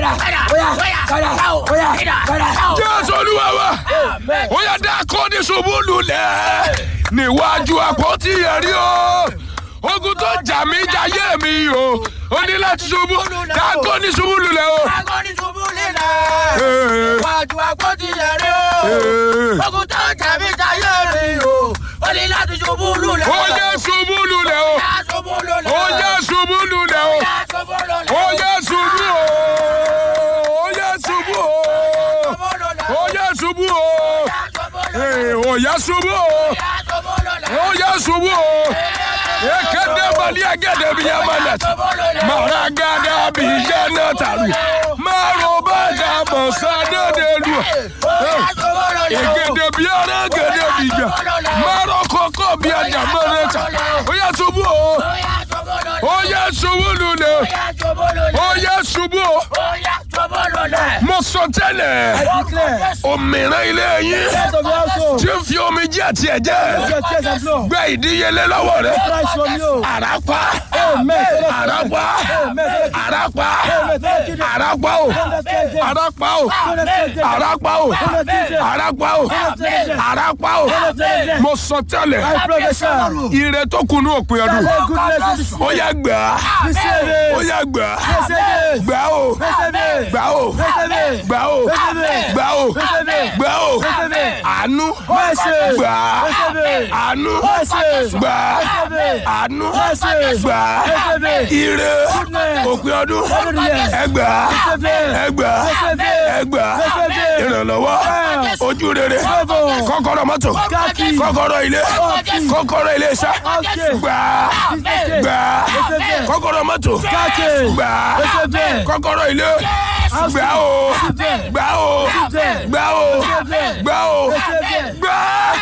jésù olúwa wa ó yá dákọ́ ní ṣubú lulẹ̀ níwájú àpótí ẹ̀rí o ogun tó jà mí jayé mi o ó ní láti ṣubú dákọ́ ní ṣubú lulẹ̀ o. Wájú àpótí ẹ̀rí o. Ogun tó jẹ̀bi jayé mi o. Ó ní láti ṣubú lulẹ̀. ó yẹ ṣubú lulẹ̀ o Yá ṣubú lulẹ̀. ó yẹ ṣubú lulẹ̀ o Yá ṣubú lulẹ̀. ó yẹ ṣubú o ó yẹ ṣubú o Ṣubú lulẹ̀. ó yẹ ṣubú o Yá ṣubú lulẹ̀. Ee, ó yẹ ṣubú o Yá ṣubú lulẹ̀. ó yẹ ṣubú o ekele bali agede bi yamanet mara gada bi jana taru maro baja bosade delu egede bi ara gede bi ja maro koko bi aja mọrẹta ó yẹ ṣubú o ó yẹ ṣubú lulẹ̀ ó yẹ ṣubú o mo sọ tẹ́lẹ̀ òmìnira ilé yín tí ń fi omi jẹ́ àti ẹ̀jẹ̀ gbẹ ìdíyelé lọ́wọ́ rẹ̀ àràpá àràpá àràpá àràpá o àràpá o àràpá o àràpá o àràpá o mo sọ tẹ́lẹ̀ ire tó kunu òpin ọdún ó yá gbà á ó yá gbà á gbà ó gbà ó gbà ó gbà ó gbà ó àánú gbà á àánú gbà á àánú gbà á ire òpin ọdún ẹgbà ẹgbà ẹgbà ìrànlọ́wọ́ ojú rere kọ́kọ́rọ́ mọ́tò kọ́kọ́rọ́ ilé kọ́kọ́rọ́ ilé iṣẹ́ gbà gbà kọ́kọ́rọ́ mọ́tò gbà kọ́kọ́rọ́ ilé gbà o gbà o gbà o gbà o gbà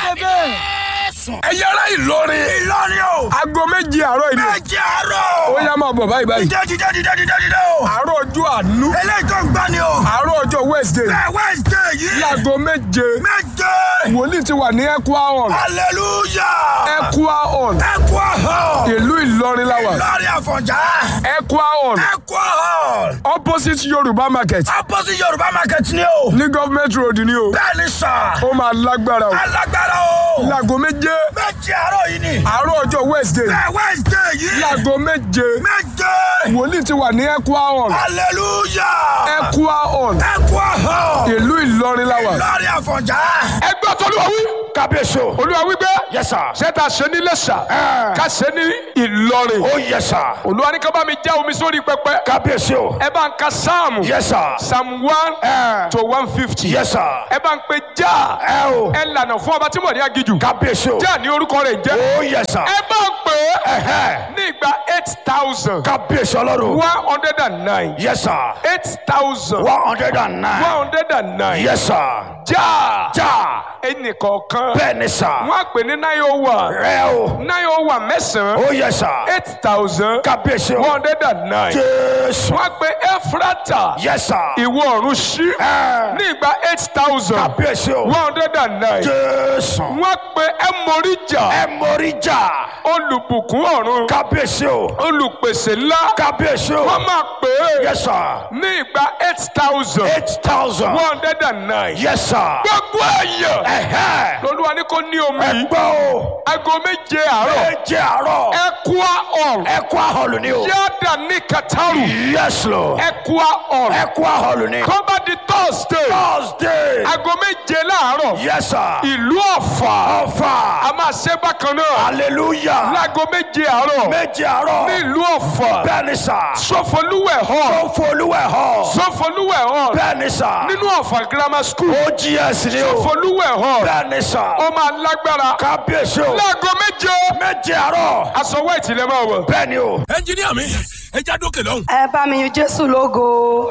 ẹ̀yà ara Ìlọrin Ìlọrin o. aago méje àárọ̀ ìdí Méjì àárọ̀. ó yá máa bọ̀ báyìí báyìí Dídé dídé dídé dídé dídé o. àárọ̀ ọjọ́ àánú Eléyìí tó ń gbá ni o. àárọ̀ ọjọ́ Wednesday Bẹ́ẹ̀ Wednesday yìí. láago méje Méje. wòlíì ti wà ní Equa hall Hallelujah. Equa hall Ẹ kú ọ̀hún. ìlú Ìlọrin la wà Lórí Àfọ̀njá. Equa hall Ẹ kú ọ̀hún. opposite Yorùbá market Opposite Yorùbá market ni o. ní government road ni o Bẹ́ẹ̀ ni sà. ó máa lágbára o Alágbára o. láago méje Méjì àárọ̀ yìí ni. àárọ̀ ọjọ́ Wednesday Bẹ́ẹ̀ Wednesday yìí. láago méje Méje. wòlíì ti wà ní Equa hall Hallelujah. Equa hall Ẹ kú ọ̀hún. ìlú Ìlọrin la wà. Lórí Àfọ̀njá. ẹgbẹ́ tọ́lúwa wí. Kábíyèsí o. olúwa wí pé. Yes sir. ṣé ta ṣe ní lẹ́sà. ká ṣe ní ìlọrin. Oh yes sir. olúwa ní ká bá mi já omi sórí pẹpẹ. Kábíyèsí o. ẹ bá ń ka sáàmù. Yes sir. psalm one to one fifty. Yes sir. ẹ bá ń pe já. Ẹ o. ẹ lànà fún ọba tí mo ní agijù. Kábíyèsí o. já ní orúkọ rẹ̀ jẹ́. Oh yes sir. ẹ bá ń pè é. Ẹ̀hẹ́. ní ìgbà eight thousand. Kábíyèsí ọlọ́run. one hundred and nine. Yes sir. eight thousand. One hundred and nine. one hundred and nine. Yes sir. já. Já. ẹnìkọ̀ọ̀kan. Bẹ́ẹ̀ ni sà. wọ́n á pè ní nine oh one. Rẹ o. nine oh one mẹ́sàn-án. Oh yes sir. eight thousand Kábíyèsí one o. hundred and nine. Jésù. wọ́n pe efrata Yes sir. ìwọ ọ̀run sí Ẹ. ní ìgbà eight thousand Kábíyèsí o. one hundred and nine. Jésù. wọ́n pe emorija Ẹ mórí jà. olùbùkún ọ̀run Kábíyèsí o. olùpèsè ńlá Kábíyèsí o. wọ́n máa pè é Yes sir. ní ìgbà eight thousand Eight thousand. one hundred and nine. Yes sir. gbogbo èèyàn Ẹ̀hẹ́. lolúwa ní kò ní omi Ẹ yìí gbọ́ o. aago méje àárọ̀ Méje àárọ̀. ẹkúá ọ̀run Ẹ kú àhọlù ni o. yáàdà ní kataru Yes Lord. ẹkúá ọ̀run Ẹ kú àhọlù ni. kọ́ba di thursday Thursday. aago méje láàárọ̀ Yes sir. ìlú ọ̀fà Ọ̀fà. a máa ṣe bákan náà Hallelujah. láago méje àárọ̀ Méje àárọ̀. ní ìlú ọ̀fà Bẹ́ẹ̀ni sà. sọfọlúwẹ̀ hall Ó folúwẹ̀ hall. sọfọlúwẹ̀ hall Bẹ́ẹ̀ni sà. nínú ọ̀fà grammar school OGS ni o. sọfọlúwẹ̀ hall Bẹ́ẹ̀ni sà. ó máa lágbára Kábíyèsí o. láago méje Méje àárọ̀. aṣọ white lè máa wọ̀. Bẹ́ẹ̀ni o. ẹnjiníà mi ẹ já dókè lọ́hùn. ẹ bá mi yin jésù lógo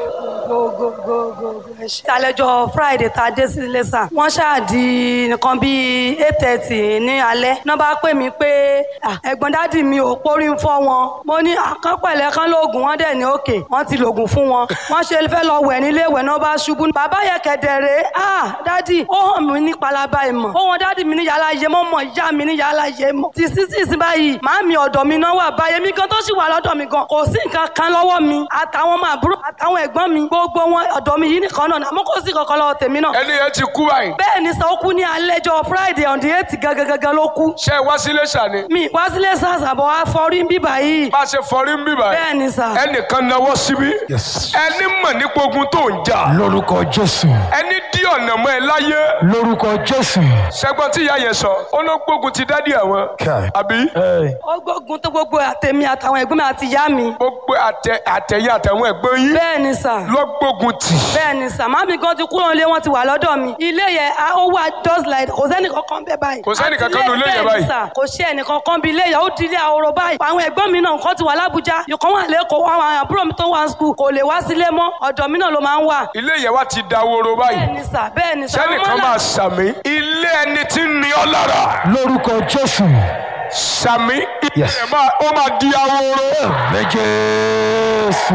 gogogogo ẹ ṣé. àlejò friday tá a dé sí ilé sà wọ́n ṣáà di nǹkan bíi eight thirty ní alẹ́ náà bá pè mí pé "Ah, ẹ̀gbọ́n dádì mi ò pórí ń fọ́ wọn mo ní àkànpẹ̀lẹ̀ kan lóògùn wọn dẹ̀ ní òkè wọ́n ti lògùn fún wọn wọ́n ṣe fẹ́ lọ wẹ̀ nílé ìwẹ̀ náà bá ṣubú bàbá yẹ kẹ̀dẹ̀rẹ̀ ah dádì ó hàn mí ní palaba ìmọ̀ ó wọn dádì mi ní yàrá yé mọ́ mọ́ ìyá mi ní yàrá yé mọ́ ti sísì sí báyìí màámi ọ̀dọ̀ mi náà wà báyìí mi gan tó sì wà lọ́dọ̀ mi gan kò sí nǹkan kan lọ́wọ́ mi àtàwọn ọmọ àbúrò àtàwọn ẹ̀gbọ́n mi gbogbo gbogbo wọn ọ̀dọ̀ mi yìí nìkan náà ni, àmọ́ kò sí kankan lọ́wọ́ tèmi náà ẹni yẹn ti kú báyìí bẹ́ẹ̀ ni sọ ó kú ní alẹ́jọ́ friday on the eight gangan ló kú ṣé ẹ wá sílé ṣàní mi wá sílé sars àbọ̀ wá fọrí ń bíbà yìí bá a ṣe fọrí ń bì báyìí bẹ́ẹ̀ ni sà ẹnìkan náwó síbí Yes. ẹni mọ̀ nípa ogun tó ń jà lórúkọ jésù ẹni dí ọ̀nà mọ́ ẹ láyé lórúkọ jésù. ṣẹgbọn tí ìyá yẹn sọ ó ló gbógun ti dádì àwọn Kai. àbí Hey. ó gbógun tó gbogbo àtẹ̀mí àtàwọn ẹ̀gbọ́n mi àti ìyá mi gbogbo àtẹ àtẹyẹ àtàwọn ẹ̀gbọ́n yín bẹ́ẹ̀ ni sà ló gbógun tì bẹ́ẹ̀ ni sà màmí gan ti kúrò nílé wọn ti wà lọ́dọ̀ mi ilé yẹn a- ó wà just like kò sẹ́ni kankan bẹ́ẹ̀ báyìí Kò sẹ́ni Àti kankan nínú ilé yẹn bẹ́ẹ̀ ni báyìí? sà, kò sí ẹnì kankan bí ilé yẹn ó di ilé ahoro báyìí àwọn ẹ̀gbọ́n mi náà nǹkan ti wà lábújá ìkan wà lẹ́kọ̀ọ́ àwọn àbúrò mi tó wà ní skul kò lè wá sílé mọ́ ọ̀dọ̀ mi náà ló máa ń wà ilé yẹn wá ti daworo báyìí bẹ́ẹ̀ ni sà bẹ́ẹ̀ ni sà sẹ́nìkan Àwọn máa náà- sàmì ilé ẹni tí ń ní ọ lára lórúkọ jésù. sàmì ilé Yes. ẹ̀ máa ó máa di ahoro. Àmín jésù.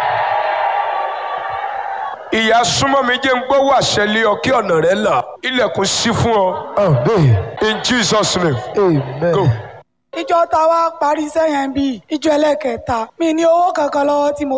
ìyá súnmọ́ mi jẹ́ ń gbọ́ wà ṣẹlẹ̀ ọ kí ọ̀nà rẹ là ilẹ̀kùn sí fún ọ Amen. in Jesus name Amen. go. ìjọ tá a wá parí iṣẹ́ yẹn bíi ìjọ ẹlẹ́kẹta mi ní owó kankan lọ́wọ́ tí mo